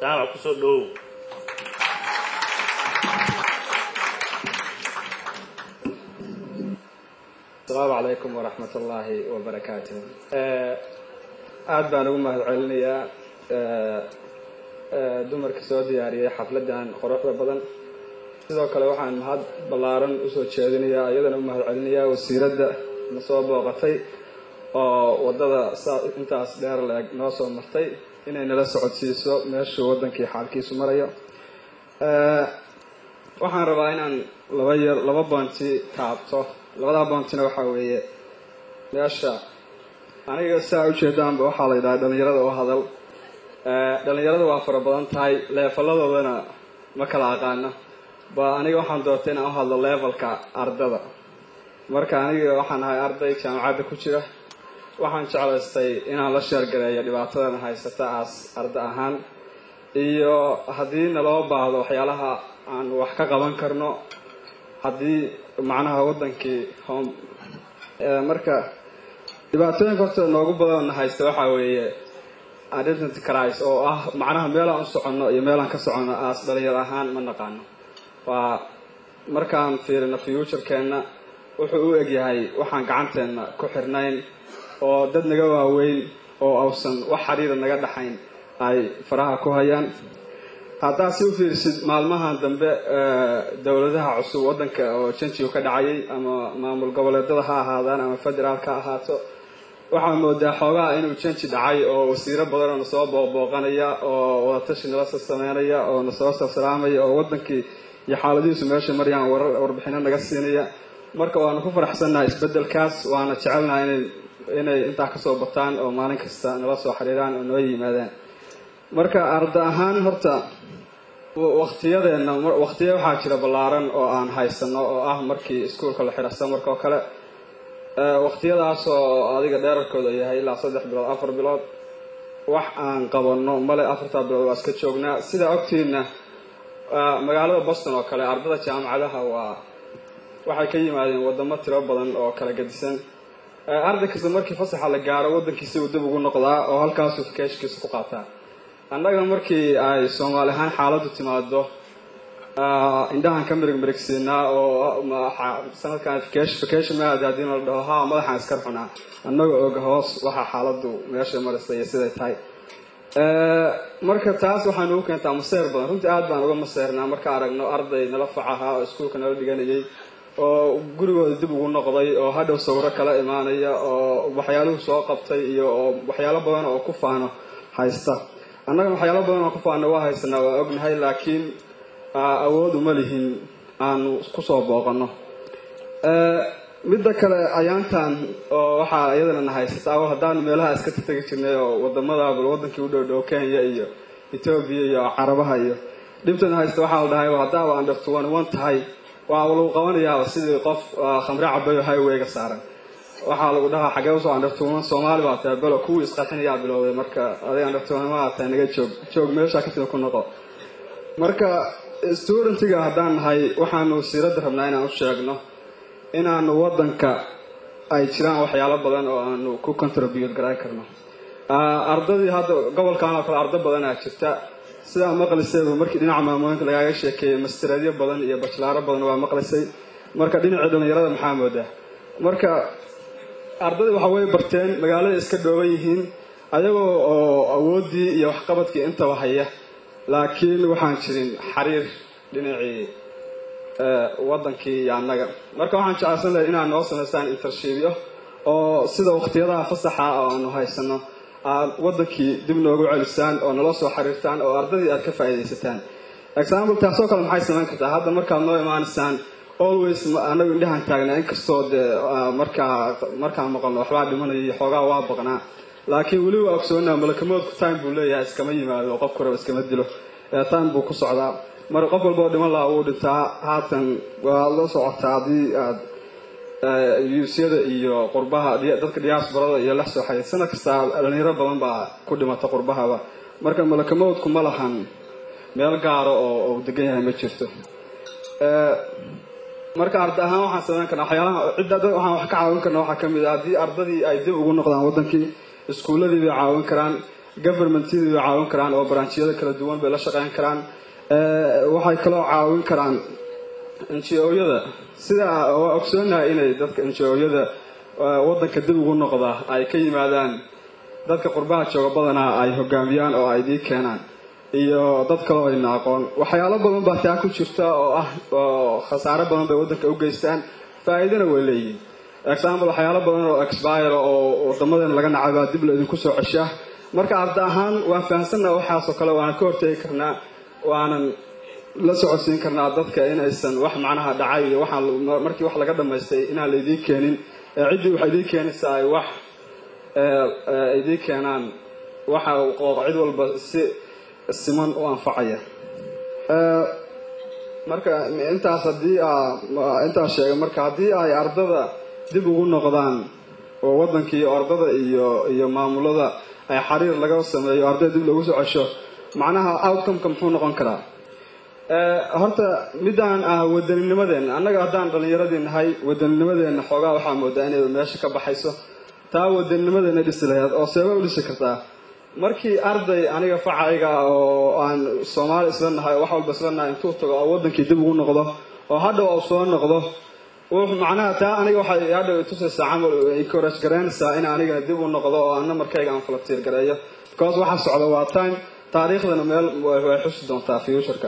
jaamac kusoo dhowow asalaamu calaykum waraxmat ullaahi wabarakaatuh aada baan ugu mahad celinayaa dumarka soo diyaariyay xafladdan quruxda badan sidoo kale waxaan mahad ballaaran usoo jeedinayaa iyadana u mahad celinayaa wasiiradda na soo booqatay oo waddada saa intaas dheer la-eg noo soo martay inay nala socodsiiso meeshuu waddankii xaalkiisu marayo waxaan rabaa inaan laba yar laba boonti taabto labadaa boontina waxaa weeye meesha aniga saa ujeedaanba waxaa la yidhaha dhalinyarada oo hadal dhalinyarada waa fara badan tahay leefaladoodana ma kala aqaano ba aniga waxaan doortay inaan u hadlo levelka ardada marka aniga waxaan ahay arday jaamacadda ku jira waxaan jeclaystay inaan la sheergareeyo dhibaatadana haysata aas arda ahaan iyo haddii naloo baahdo waxyaalaha aan wax ka qaban karno haddii macnaha waddankii home marka dhibaatooyinka horta noogu badanna haysta waxaa weeye identity cris oo ah macnaha meelaan u soconno iyo meelaan ka soconno aas dhalinyar ahaan ma naqaano waa markaan fiirino futurekeenna wuxuu u egyahay waxaan gacanteenna ku xirnayn oo dad naga waaweyn oo ausan wax xiriira naga dhaxayn ay faraha ku hayaan haddaad si u fiirsid maalmahan dambe dowladaha cusub waddanka oo janjigu ka dhacayay ama maamul goboleedada ha ahaadaan ama federaalka ha ahaato waxaa moodaa xoogaha inuu janji dhacay oo wasiiro badanoo nasoo booqbooqanaya oo wadatashi nala soo sameynaya oo nasoo salsalaamaya oo waddankii iyo xaaladihiisu meesha marayaan warbixino naga siinaya marka waanu ku faraxsannahay isbeddelkaas waana jecelnahay inay inay intaa kasoo bataan oo maalin kasta nala soo xiriiraan oo noo yimaadaan marka arda ahaan horta waktiyadeenna waktiya waxaa jira ballaaran oo aan haysano oo ah markii iskuolka la xira samarka oo kale waktiyadaas oo adiga dheerarkooda yahay ilaa saddex bilood afar bilood wax aan qabanno male afartaa bilood waa iska joognaa sidaa ogtiina magaalada boston oo kale ardada jaamacadaha waa waxay ka yimaadeen wadamo tiro badan oo kala gedisan arday kasta markii fasaxa la gaaro waddankiisi uu dib ugu noqdaa oo halkaasuu fikeeshkiisa ku qaataa annaga markii ay soomaali ahaan xaaladdu timaado indhahan ka mirig mirigsiinaa oo sanadkan vacation maad haddii la dhaho ha madaxaan iskar xunaa annaga oga hoos waxaa xaaladdu meesha maraysa iyo siday tahay marka taas waxaa nagu keentaa maseer badan runtii aad baan uga maseernaa marka aragno arday nala fac ahaa oo iskuulka nala dhiganayay oo gurigooda dib ugu noqday oo hadhow sawiro kala imaanaya oo waxyaaluhu soo qabtay iyo oo waxyaalo badan oo ku faano haysta annagana waxyaalo badan oo ku faano waa haysanaa waa ognahay laakiin awood uma lihin aanu kusoo booqano midda kale ayaantan oo waxaa iyadana na haysataa haddaanu meelaha iska tategi jirnay oo wadamadaabal wadankii u dhowdhow kenya iyo etoobiya iyo carabaha iyo dhibtana haysta waxaa la dhahay haddaaba under tuwan wan tahay waa lagu qabanayaaba sidii qof khamre cabayo highwayga saaran waxaa lagu dhahaa xagee usoo under tuwan soomaali baa tahay belo kuwii isqarxinayaa bilowday marka adig under tuwan maa tahay naga joog joog meesha kasida ku noqo marka studentiga haddaan nahay waxaanu wasiiradda rabnaa inaan u sheegno inaanu waddanka ay jiraan waxyaalo badan oo aanu ku contribute garayn karno ardadii hadda gobolkan oo kale ardo badanaa jirta sidaa maqlisayba markii dhinaca maamooyinka lagaaga sheekeeyey mastereedyo badan iyo bajlaaro badan waa maqlisay marka dhinacii dhallinyarada maxaa moodaa marka ardadii waxa way barteen magaalada iska dhooban yihiin ayagoo oo awooddii iyo waxqabadkii intaba haya laakiin waxaan jirin xiriir dhinacii waddankii iyo annaga marka waxaan jeclaysan lahay inaad noo samaystaan intershibyo oo sida waqtiyadaha fasaxa oo aanu haysano aad waddankii dib noogu celisaan oo nala soo xiriirtaan oo ardadii aad ka faa'iidaysataan example taasoo kale maxay samayn kartaa hadda markaad noo imaanaysaan always anagu indhahan taagnaa inkastoo dee markaa markaan maqalno waxbaa dhimanaya iyo xoogaa waa baqnaa laakiin weli waa ogsoonaa malakamoodku time buu leeyahay iskama yimaado qof kuraba iskama dilo time buu ku socdaa marka qof walba oo dhiman lahaa wuu dhintaa haatan waa la socotaa haddii aad yuusyada iyo qurbaha dadka diaasbarada iyo la soo xaday sanad kastaa dhalinyaro badan baa ku dhimata qurbahaba marka malakamoodku ma lahan meel gaaro oo uu degan yahay ma jirto marka arda ahaan waxaan samayn karnaa waxyaalaha cidda waxaan wax ka caawin karna waxaa kamid ah haddii ardadii ay dib ugu noqdaan waddankii iskuulladii bay caawin karaan governmentyadii bay caawin karaan oo branchiyada kala duwan bay la shaqeyn karaan waxay kaloo caawin karaan ngo-yada sida waa ogsoonahay inay dadka ngo-yada waddanka dib ugu noqda ay ka yimaadaan dadka qurbaha jooga badanaa ay hogaamiyaan oo ay dii keenaan iyo dad kaleo ayna aqoon waxyaalo badan baa taa ku jirta oo ah oo khasaare badan bay waddanka u geystaan faa-iidana way leeyihin example waxyaalo badan oo expire oo wadamadeena laga nacay baa dib laydinku soo ceshaa marka arda ahaan waan fahamsannaha waxaasoo kale waana ka hortegi karnaa waanan la socodsiin karnaa dadka inaysan wax macnaha dhacay iyo waxaan markii wax laga dhamaystay inaan laydiin keenin ciddii waxay idiin keenaysaa ay wax idiin keenaan waxa cid walba si siman u anfacaya marka intaas haddii intaas sheegay marka haddii ay ardada dib ugu noqdaan oo waddankii ardada iyo iyo maamulada ay xariir laga sameeyo ardada dib lagu soo cesho macnaha outcomeka muxuu noqon karaa horta midaan ah wadaninimadeena annaga haddaan dhallinyaradii nahay wadaninimadeena xoogaa waxaa moodaa inay meesha ka baxayso taa wadaninimadeena dhisi lahayd oo seeba u dhisi kartaa markii arday aniga facayga oo aan soomaali isla nahay oo wax walba isla nahay intuu tago oo waddankii dib ugu noqdo oo hadhow u soo noqdo macnaha taa aniga waxay hadhow itusaysaa camal encourage garaynaysaa in anigana dib u noqdo oo ana markayga aan falatiir gareeyo because waxa socda waa time taariikhdana meel way xusi doontaa futureka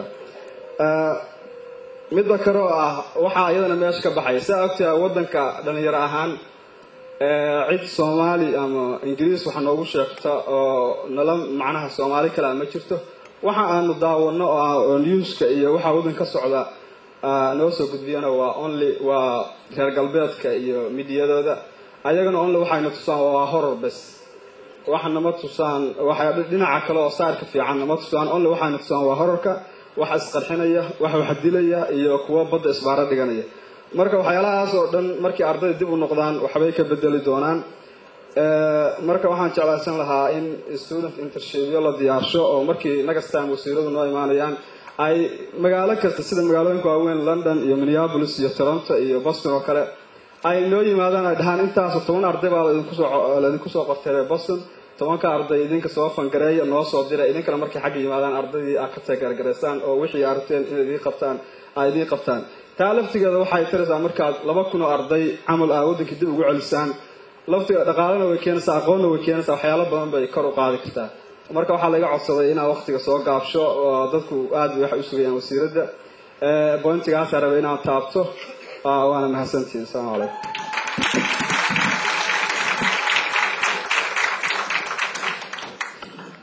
midda kale oo ah waxaa iyadana meesha ka baxaya saa ogtaha waddanka dhalinyaro ahaan cid soomaali ama ingiriis waxa noogu sheegta oo nala macnaha soomaali kale ma jirto waxa aanu daawano oo newska iyo waxa waddan ka socda noo soo gudbiyana waa only waa reer galbeedka iyo midiyadooda ayagana only waxayna tusaan waa horror bes waxa nama tusaan waxa dhinaca kale oo saarka fiican nama tusaan only waxayna tusaan waa horarka waxa isqarxinaya waxa wax dilaya iyo kuwa badda isbaaro dhiganaya marka waxyaalahaas oo dhan markii ardayda dib u noqdaan waxbay ka bedeli doonaan marka waxaan jeclaysan lahaa in student intershipyo la diyaarsho oo markii next time wasiiradu noo imaanayaan ay magaalo kasta sida magaalooyinka waaweyn london iyo minneapolis iyo toronto iyo boston oo kale ay noo yimaadaan ay dhahaan intaas toban arday baa laydinku soo qortay boston tobanka arday idinka soo fangareeya noo soo dira idinkana markay xagga yimaadaan ardaydii aad ka tagargaraysaan oo wixii aragteen inay idiin qabtaan ay idiin qabtaan taa laftigeeda waxay taraysaa markaad laba kun oo arday camal ah waddankii dib ugu celisaan laftiga dhaqaalena way keenaysaa aqoonna way keenaysaa waxyaalo badan bay kor u qaadi kartaa marka waxaa laga codsaday inaa waqtiga soo gaabsho oo dadku aad bay waxay u sugayaan wasiiradda bointigaasaa rabay inaan taabto waana mahadsantihin asalaamu calaykum